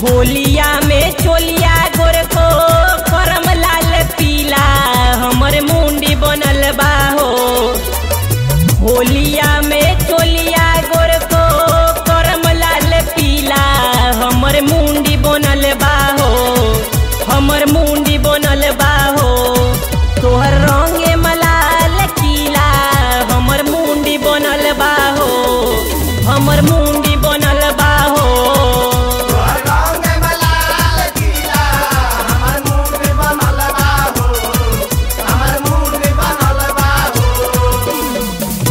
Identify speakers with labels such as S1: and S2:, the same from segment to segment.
S1: होलिया में चोलिया गोर को करम लाल पीला हमर मुंडी बनल बा हो होलिया में चोलिया गोर को करम लाल पीला हमर मुंडी बनल बा हो हमर मुंडी बनल बा हो तोहर रंगे मलाल कीला हमर मुंडी बनल बा हो हमर मुंडी बनल बा हो
S2: रंग मलाल किला हमर मुंह में बनल बा हो हमर मुंह में बनल बा हो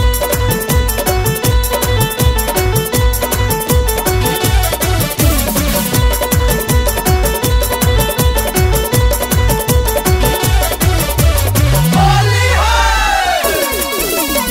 S2: होली हो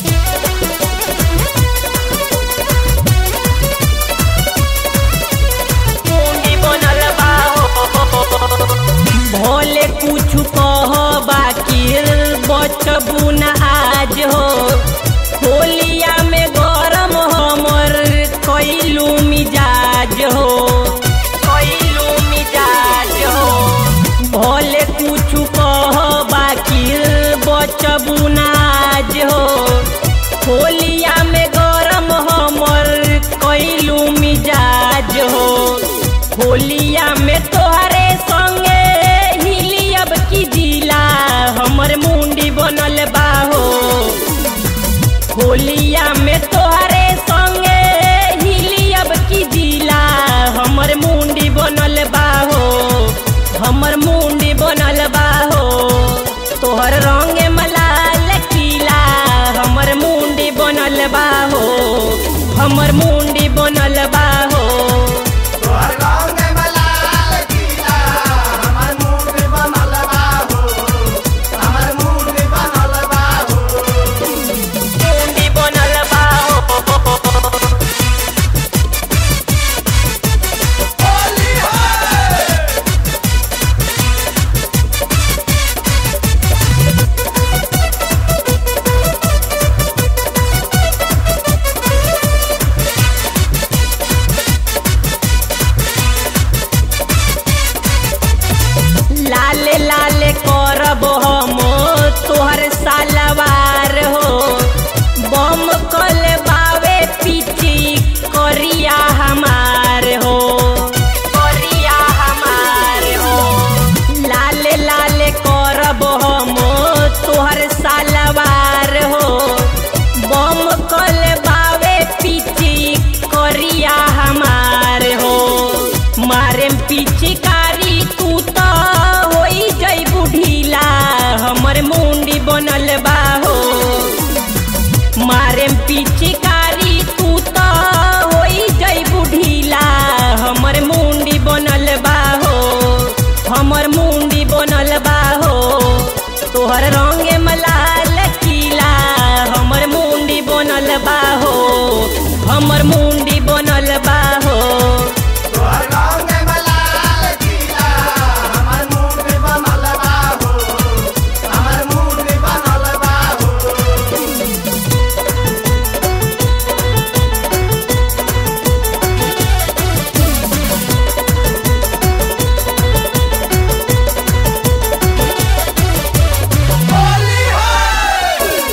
S1: मुंडी बनल बा हो भोले कुछ कह बाकी बचबू न आज हो होलिया में गरम हमर कैलू मिजाज हो कैलू मिजाज हो भोले कुछ कह बाकी बचबू न आज हो होलिया में गरम हमर कैलू मिजाज हो होलिया में तोहरे संगे हिली अब की जिला हमर मुंडी बनल बा हो होलिया में तोहरे संगे हिली अब की जिला हमर मुंडी बनल बा हो हमर मुंडी बनल बा हो तोहर रंगे मलाल कीला हमर मुंडी बनल बा हो हमर मुंडी बनल बा हो
S2: तोहर रंग मलाल किला हमर मुंह में बनल बा हो हमर मुंह में बनल बा हो
S1: मुंडी बनल बा हो
S2: होली हो
S1: लाले लाले करब हम तोहर सालवार हो बम कल बावे पीछी करिया हमार हो करिया हमार हो लाले लाले करब हम तोहर सालवार हो बम कल बावे पीछी करिया हमार हो मारे पिचकारी तू तो होई जई बुढ़ीला हमर मुंडी बनल बा हो मारे पिचकारी तू तो होई जई बुढ़ीला हमर मुंडी बनल बा हो हमर मुंडी बनल बा हो तोहर रंगे मलाल कीला हमर मुंडी बनल बा हो हमर मुंडी बनल बा हो
S2: तोहर रंग मलाल किला हमर मुंह में बनल बा हो हमर मुंह में बनल बा हो होली हो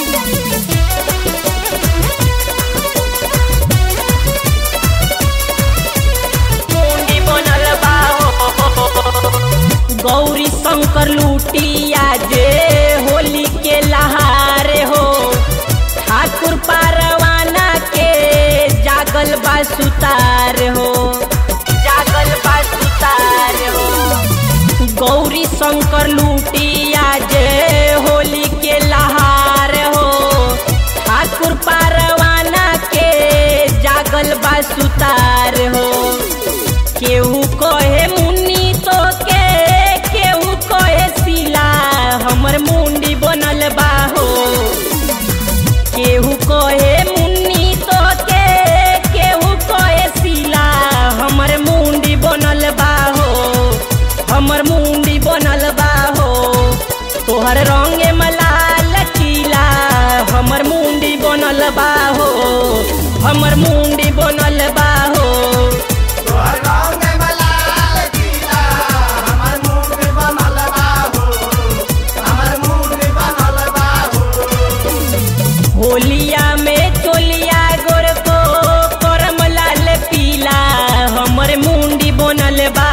S1: मुंडी बनल बा हो गौरी शंकर लूटिया जे होली के लहार हो ठाकुर पारवाना के जागल बा सुतार हो जागल बा सुतार हो गौरी शंकर लूटिया जे होली के लहार हो ठाकुर पारवाना के जागल बा सुतार हो केहू कहे मुन्नी तो के केहू कहे सिला हमर मुंडी बनल बा हो केहू कहे मुन्नी तो के केहू कहे सिला हमर मुंडी बनल बा हो हमर मुंडी बनल बा हो तोहर रंगे मलाल कीला हमर मुंडी बनल बा हो हमर मुंडी बनल बा हो
S2: तोहर रंग
S1: बनल बा